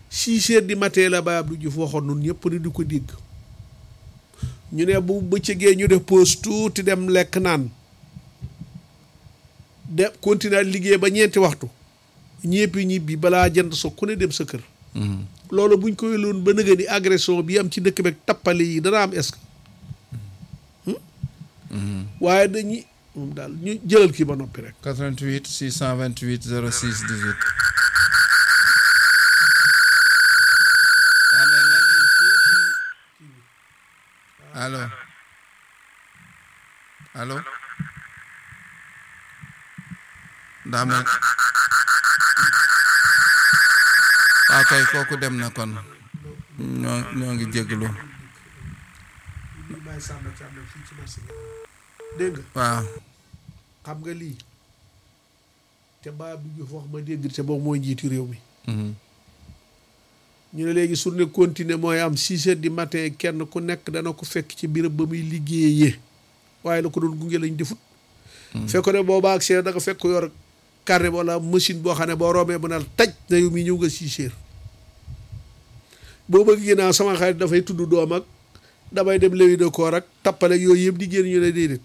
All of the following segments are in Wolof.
six heures du matin la Baye Abdou Diouf waxoon nun ñëpp ni di ko dégg ñu ne bu bëccëgee ñu def pause tuuti dem lekk naan de continuer liggéey ba ñeenti waxtu ñëpp ñibbi balaa jënd so ku ne dem sa kër loolu buñ koy loon ba nëga ni agression bi am ci dëkk beeg tappale yi dana am est-ce que waaye dañuy moom daal ñu jëlal kii ba noppi rek 88 628 06 18 allo allo daa mel waaw kay kooku dem na kon ñoo ñoo ngi jégalu dégg nga waaw xam nga lii te Baye Abdou Diouf wax ma dégg te boobu mooy njiitu réew mi mhm. ñu ne léegi journée continue mooy am six heures du matin kenn ku nekk dana ko fekk ci birab ba muy liggéeyee waaye la ko doon gunge lañ defut fekk ne boobaa ak seen da nga fekk yor carnet wala machine boo xam ne boo roomee mën a taj na yow mi ñëw nga six heures boo bëgg ginnaaw sama xarit dafay tudd doom ak damay dem lewi de koor ak tappale yooyu yëpp di génn ñu ne déedéet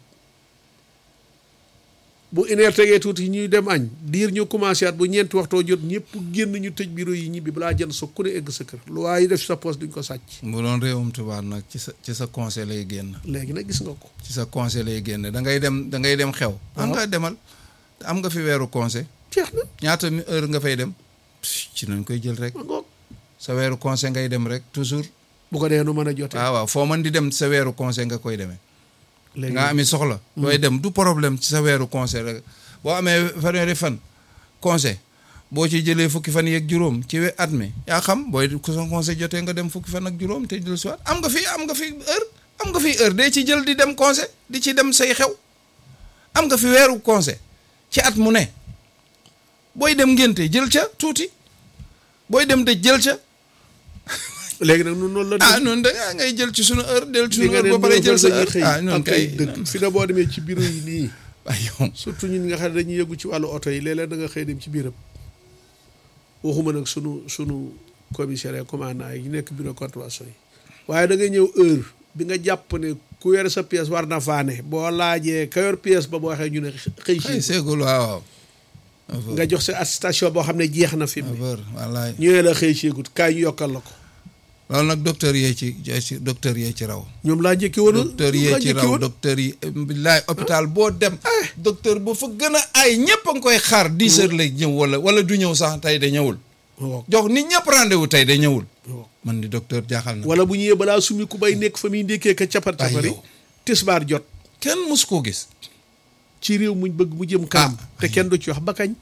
bu une heure tegee tuuti ñuy dem añ diir ñu commencé at bu ñeenti waxtoo jot ñëpp génn ñu tëj bureau yi ñibbi balaa jënd sa ku ne egg sa kër lu waaye def sa poste duñ ko sàcc bu doon réewum tubaab nag ci sa ci sa conseil lay génn léegi nag gis nga ko ci sa conseil lay génn da ngay dem da ngay dem xew am nga demal am nga fi weeru conseil jeex na ñaata mi- heure nga fay dem ci nañ koy jël rek ma ngoog sa weeru conseil ngay dem rek toujours bu ko dee nu mën a jotee waaw waaw foo mën di dem sa weeru conseil nga koy demee léegi nga ami soxla looy dem du problème ci sa weeru conseil rek boo amee fanweeri fan conseil boo ci jëlee fukki fan yeeg juróom ci we- at mi yaa xam booy ku sa conseil jotee nga dem fukki fan ak juróom te jël si waat am nga fi am nga fi heure am nga fi heure dee ci jël di dem conseil di ci dem say xew am nga fi weeru conseil ci at mu ne booy dem ngénte jël ca tuuti booy dem dëj jël ca léegi nag nun noonu la ah noonu da ngaa ngay jël ci sunu heure del ci li sunu nga heure ne ba pare jël sa dañuy heure xëy ah noonu ak ay kay dëkk fi na boo demee ci bureau yi nii ay yow surtout ñun nga xam ne dañuy yëgu ci wàllu oto yi léeg-léeg da nga xëy dem ci biiram waxuma nag sunu sunu commissaire et commandant yi nekk bureau contravention yi waaye da nga ñëw heure bi nga jàpp ne ku yore sa pièce war na faane boo laajee ka yor pièce ba boo waxee ñu ne xëy xëy si seegul waaw nga jox sa attestation boo xam ne jeex na fi mu ne aveur wallaay ñu ne la xëy seegut kaay ñu yokkal la ko loolu nag docteur yee ci ci docteur yee ci raw ñoom laa njëkki woon docteur ñoom yee laa ci njëkki raw woon docteur yi billaay hôpital boo dem docteur bu fa gën a ay ñëpp a ngi koy xaar dix heures lay ñëw wala wala du ñëw sax tey de ñëwul waaw jox nit ñëpp rendez-vous tey de ñëwul waaw. man di docteur jaaxal na wala bu ñëwee balaa sumi ku bay nekk fa muy ndékkee ka capar capari yow. tisbaar jot kenn mus koo gis ci réew muñ bëgg mu jëm kanam Ah. te kenn du ci wax ba kañ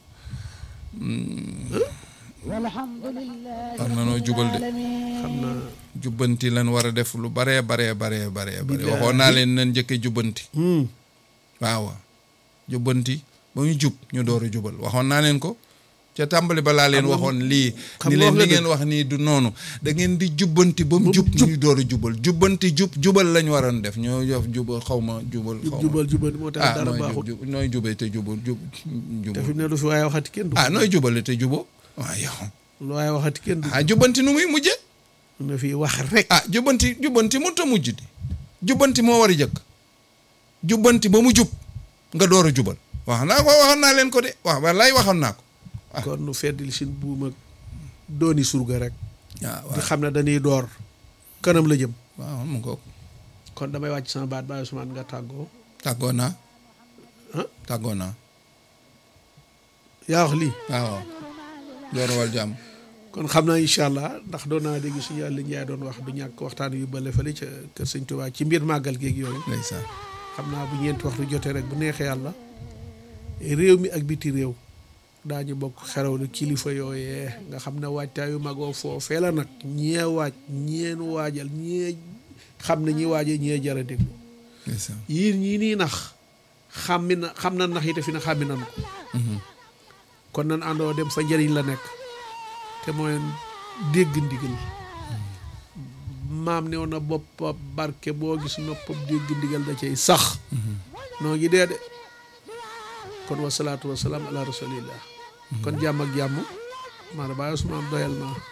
war na noo jubal de xam naa jubbanti lan war a def lu baree baree baree baree bare Billaahi. waxoon naa leen nan njëkke jubbanti hmm. waaw waaw jubbanti ba ñu jub ñu door a jubal waxoon naa leen ko ca tàmbali ba laa leen Xam nga- waxoon lii xam ni nga leen wax li nga ngeen wax nii du noonu da ngeen di jubbanti ba mu jub ñu door a jubal jubbanti jub jubal lañ waroon def ñoo yof jubal xaw ma jubal xaw ma jubal jubal moo tax ah dara nooy baaxut jub nooy jubee te jubal jub te fi jubal mu ne lu fi waaye waxati kenn du ah nooy jubale te juboo waaw yow lu waaye waxati kenn du ah jubbanti nu muy mujje na fi wax rek ah jubbanti jubbanti mënut a mujj di jubbanti moo war a jëkk jubbanti ba mu jub nga door a jubal wax naa ko waxoon naa leen ko de wax wallaay waxoon naa ko kon nu feddil sin buum ak dooni surga rek waaw di xam ne dañuy door kanam la jëm waaw mu ngoog kon damay wàcc sama baat bàyyi Ousmane nga tàggoo tàggoo naa ah tàggoo naa yaa wax lii waaw joorawal jàmm kon xam naa incha allah ndax doon naa dégg suñu yàlla njaay doon wax du ñàkk waxtaan yu bële fële ca kër sëñ Tuubaa ci mbir màggal géeg yooyu ndeysaan xam naa bu ñeenti waxtu jotee rek bu neexee yàlla réew mi ak biti réew daañu bokk xerawlu kilifa yooyee nga xam ne waajtaayu magoo foofee la nag ñee waaj ñeen waajal ñee xam ne ñi waajee ñee jara déglu ndeysaan yéen ñii nii nax xàmmi na xam na nax yi te fi na xàmmi nan ko kon nan àndoo dem fa njëriñ la nekk te mooy dégg ndigal maam ne na boppa barke boo gis noppam dégg ndigal da cay sax noo ngi dee de kon wasalaatu wasalaam ala rasulillah kon jàmm ak jàmm maanaam bàyyi Ousmane doyal naa